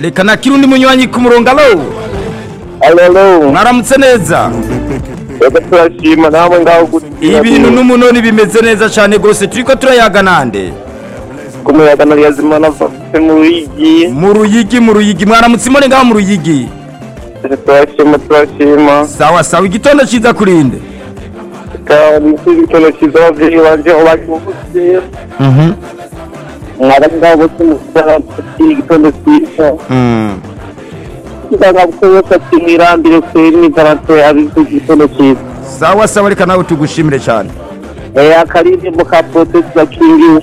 reka nakira undi munywanyi ku murongo alo alo alo mwaramutse neza reka turashima namwe ngaho gutira ibintu n'umunoni bimeze neza cyane rwose turi ko turayaga nande ku muyaga na yazima na vafe mu rugi mu ruyigi mu ruyigi mwaramutse imone ngaho mu ruyigi reka turashima turashima sawa sawa igitondo cyiza kurinde reka nisubize ikintu cyiza ababyeyi banjye aho bari buvutse mwaramu ngaho bose mukora iki gitondo cyiza ndagabuka yose ati mwirambire kweri ni garanto yabivuze igitondo cyiza sawa sawa reka nawe tugushimire cyane Eh, akaririmbo ka protesi bakingiwe